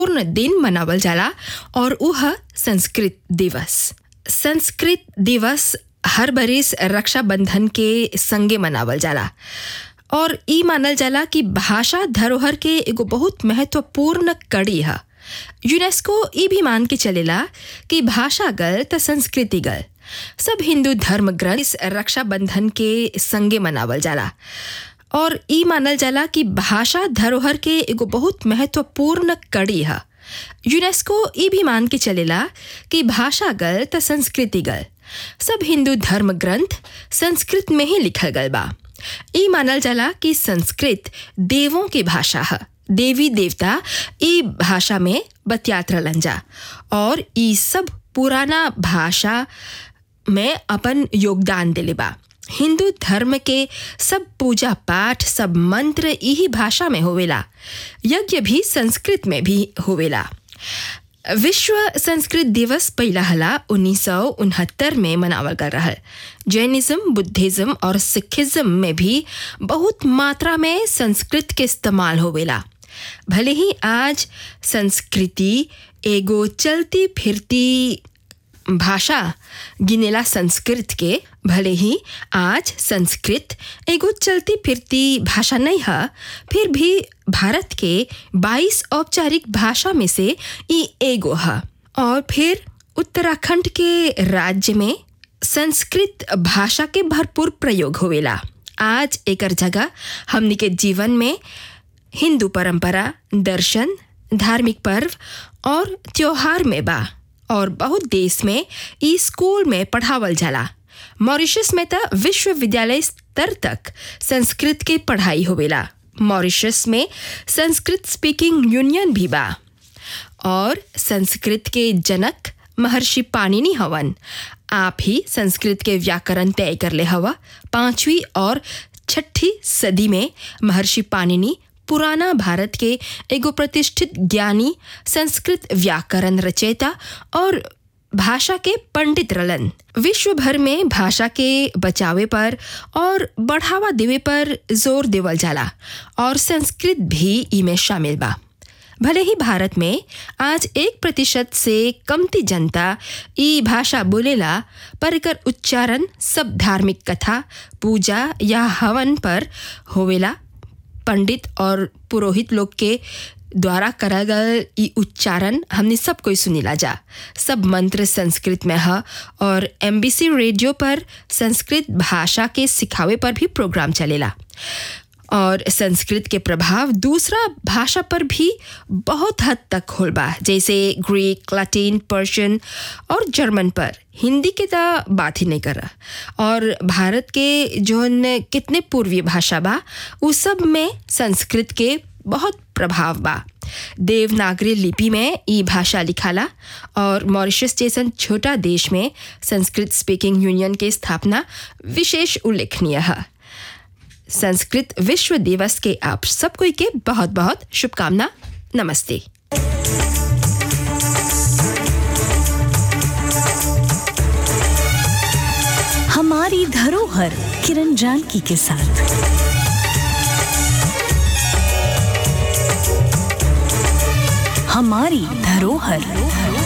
पूर्ण दिन मनावल जाला और उह संस्कृत दिवस संस्कृत दिवस हर बरिस रक्षाबंधन के संगे मनावल जाला और ई मानल जाला कि भाषा धरोहर के एगो बहुत महत्वपूर्ण कड़ी है यूनेस्को ई भी मान के चलेला कि भाषा गल त संस्कृति गल सब हिंदू धर्म ग्रंथ इस रक्षाबंधन के संगे मनावल जाला और ई मानल जाला कि भाषा धरोहर के एगो बहुत महत्वपूर्ण कड़ी है यूनेस्को ई भी मान के चलेला कि भाषा गल त संस्कृति गल सब हिंदू धर्म ग्रंथ संस्कृत में ही लिखल गल बा ई मानल जाला कि संस्कृत देवों की भाषा है देवी देवता ई भाषा में बतियात रहलन जा और ई सब पुराना भाषा में अपन योगदान दिले बा हिंदू धर्म के सब पूजा पाठ सब मंत्र यही भाषा में होवेला यज्ञ भी संस्कृत में भी होवेला विश्व संस्कृत दिवस पहला हला उन्नीस सौ उनहत्तर में मनावल कर रहा जैनिज्म बुद्धिज्म और सिखिज्म में भी बहुत मात्रा में संस्कृत के इस्तेमाल होवेला भले ही आज संस्कृति एगो चलती फिरती भाषा गिनेला संस्कृत के भले ही आज संस्कृत एगो चलती फिरती भाषा नहीं है फिर भी भारत के 22 औपचारिक भाषा में से ई एगो है और फिर उत्तराखंड के राज्य में संस्कृत भाषा के भरपूर प्रयोग होवेला आज एकर जगह हमनी के जीवन में हिंदू परंपरा दर्शन धार्मिक पर्व और त्योहार में बा और बहुत देश में ई स्कूल में पढ़ावल जाला मॉरिशस में त विश्वविद्यालय स्तर तक संस्कृत के पढ़ाई होवेला मॉरिशस में संस्कृत स्पीकिंग यूनियन भी बा और संस्कृत के जनक महर्षि पाणिनि हवन आप ही संस्कृत के व्याकरण तय कर ले हवा पांचवी और छठी सदी में महर्षि पाणिनि पुराना भारत के एगो प्रतिष्ठित ज्ञानी संस्कृत व्याकरण रचयिता और भाषा के पंडित रलन विश्व भर में भाषा के बचावे पर और बढ़ावा देवे पर जोर देवल जाला और संस्कृत भी इमें शामिल बा भले ही भारत में आज एक प्रतिशत से कमती जनता ई भाषा बोलेला पर एकर उच्चारण सब धार्मिक कथा पूजा या हवन पर होवेला पंडित और पुरोहित लोग के द्वारा करा गल ई उच्चारण हमने सब कोई सुनीला जा सब मंत्र संस्कृत में है और एमबीसी रेडियो पर संस्कृत भाषा के सिखावे पर भी प्रोग्राम चलेला और संस्कृत के प्रभाव दूसरा भाषा पर भी बहुत हद तक होल बा जैसे ग्रीक लैटिन पर्शियन और जर्मन पर हिंदी के तो बात ही नहीं कर रहा और भारत के जो कितने पूर्वीय भाषा बा उस सब में संस्कृत के बहुत प्रभाव बा देवनागरी लिपि में ई भाषा लिखाला और मॉरिशस जैसन छोटा देश में संस्कृत स्पीकिंग यूनियन के स्थापना विशेष उल्लेखनीय है संस्कृत विश्व दिवस के आप सब कोई के बहुत बहुत शुभकामना नमस्ते हमारी धरोहर किरण जानकी के साथ हमारी धरोहर